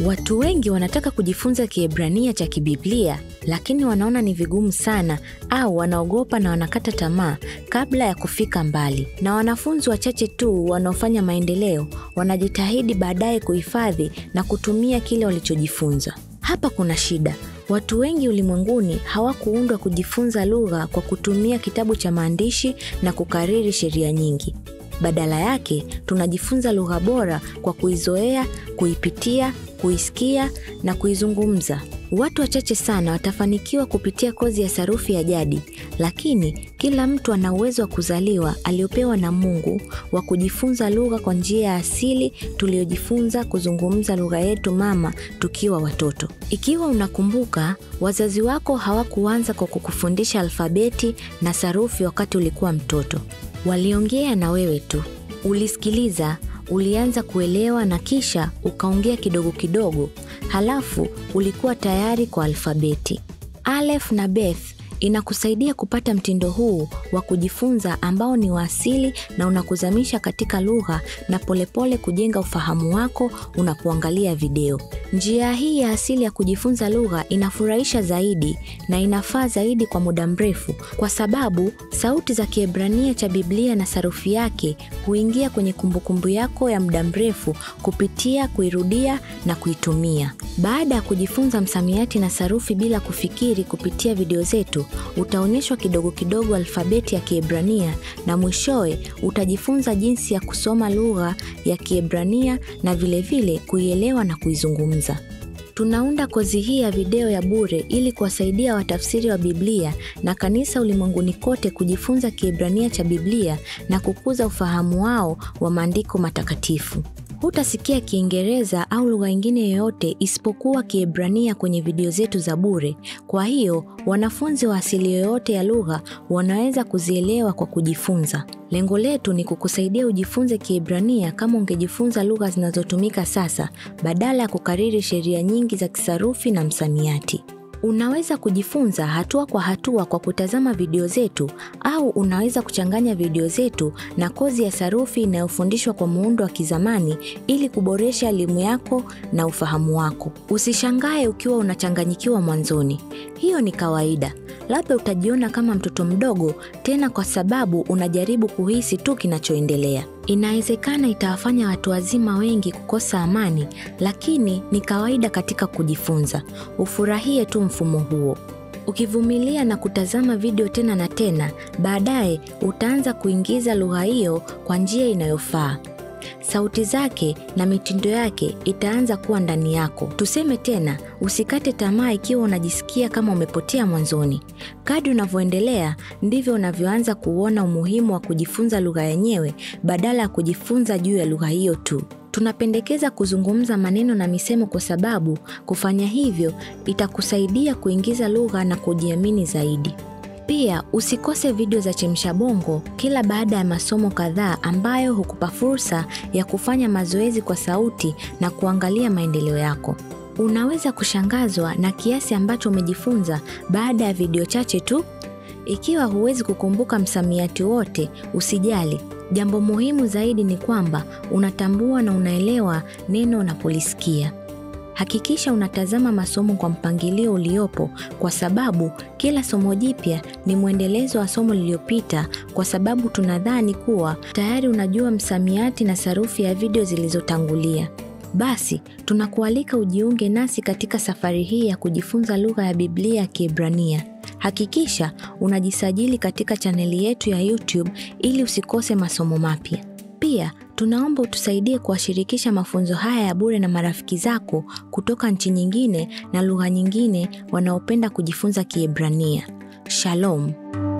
Watu wengi wanataka kujifunza Kiebrania cha kibiblia, lakini wanaona ni vigumu sana au wanaogopa na wanakata tamaa kabla ya kufika mbali. Na wanafunzi wachache tu wanaofanya maendeleo wanajitahidi baadaye kuhifadhi na kutumia kile walichojifunza. Hapa kuna shida. Watu wengi ulimwenguni hawakuundwa kujifunza lugha kwa kutumia kitabu cha maandishi na kukariri sheria nyingi. Badala yake tunajifunza lugha bora kwa kuizoea, kuipitia, kuisikia na kuizungumza. Watu wachache sana watafanikiwa kupitia kozi ya sarufi ya jadi, lakini kila mtu ana uwezo wa kuzaliwa aliopewa na Mungu wa kujifunza lugha kwa njia ya asili tuliyojifunza kuzungumza lugha yetu mama tukiwa watoto. Ikiwa unakumbuka, wazazi wako hawakuanza kwa kukufundisha alfabeti na sarufi wakati ulikuwa mtoto. Waliongea na wewe tu, ulisikiliza, ulianza kuelewa na kisha ukaongea kidogo kidogo, halafu ulikuwa tayari kwa alfabeti. Aleph na Beth inakusaidia kupata mtindo huu wa kujifunza ambao ni wa asili na unakuzamisha katika lugha na polepole kujenga ufahamu wako unapoangalia video. Njia hii ya asili ya kujifunza lugha inafurahisha zaidi na inafaa zaidi kwa muda mrefu kwa sababu sauti za Kiebrania cha Biblia na sarufi yake huingia kwenye kumbukumbu yako ya muda mrefu kupitia kuirudia na kuitumia. Baada ya kujifunza msamiati na sarufi bila kufikiri kupitia video zetu, utaonyeshwa kidogo kidogo alfabeti ya Kiebrania na mwishowe utajifunza jinsi ya kusoma lugha ya Kiebrania na vilevile kuielewa na kuizungumza. Tunaunda kozi hii ya video ya bure ili kuwasaidia watafsiri wa Biblia na kanisa ulimwenguni kote kujifunza Kiebrania cha Biblia na kukuza ufahamu wao wa maandiko matakatifu. Hutasikia Kiingereza au lugha nyingine yoyote isipokuwa Kiebrania kwenye video zetu za bure. Kwa hiyo, wanafunzi wa asili yoyote ya lugha wanaweza kuzielewa kwa kujifunza. Lengo letu ni kukusaidia ujifunze Kiebrania kama ungejifunza lugha zinazotumika sasa badala ya kukariri sheria nyingi za kisarufi na msamiati. Unaweza kujifunza hatua kwa hatua kwa kutazama video zetu au unaweza kuchanganya video zetu na kozi ya sarufi inayofundishwa kwa muundo wa kizamani ili kuboresha elimu yako na ufahamu wako. Usishangae ukiwa unachanganyikiwa mwanzoni. Hiyo ni kawaida. Labda utajiona kama mtoto mdogo tena kwa sababu unajaribu kuhisi tu kinachoendelea. Inawezekana itawafanya watu wazima wengi kukosa amani, lakini ni kawaida katika kujifunza. Ufurahie tu mfumo huo. Ukivumilia na kutazama video tena na tena, baadaye utaanza kuingiza lugha hiyo kwa njia inayofaa. Sauti zake na mitindo yake itaanza kuwa ndani yako. Tuseme tena, usikate tamaa ikiwa unajisikia kama umepotea mwanzoni. Kadri unavyoendelea ndivyo unavyoanza kuona umuhimu wa kujifunza lugha yenyewe badala ya kujifunza juu ya lugha hiyo tu. Tunapendekeza kuzungumza maneno na misemo kwa sababu kufanya hivyo itakusaidia kuingiza lugha na kujiamini zaidi. Pia usikose video za Chemsha Bongo kila baada ya masomo kadhaa ambayo hukupa fursa ya kufanya mazoezi kwa sauti na kuangalia maendeleo yako. Unaweza kushangazwa na kiasi ambacho umejifunza baada ya video chache tu. Ikiwa huwezi kukumbuka msamiati wote, usijali. Jambo muhimu zaidi ni kwamba unatambua na unaelewa neno unapolisikia. Hakikisha unatazama masomo kwa mpangilio uliopo kwa sababu kila somo jipya ni mwendelezo wa somo lililopita kwa sababu tunadhani kuwa tayari unajua msamiati na sarufi ya video zilizotangulia. Basi, tunakualika ujiunge nasi katika safari hii ya kujifunza lugha ya Biblia ya Kiebrania. Hakikisha unajisajili katika chaneli yetu ya YouTube ili usikose masomo mapya. Pia tunaomba utusaidie kuwashirikisha mafunzo haya ya bure na marafiki zako kutoka nchi nyingine na lugha nyingine wanaopenda kujifunza Kiebrania. Shalom.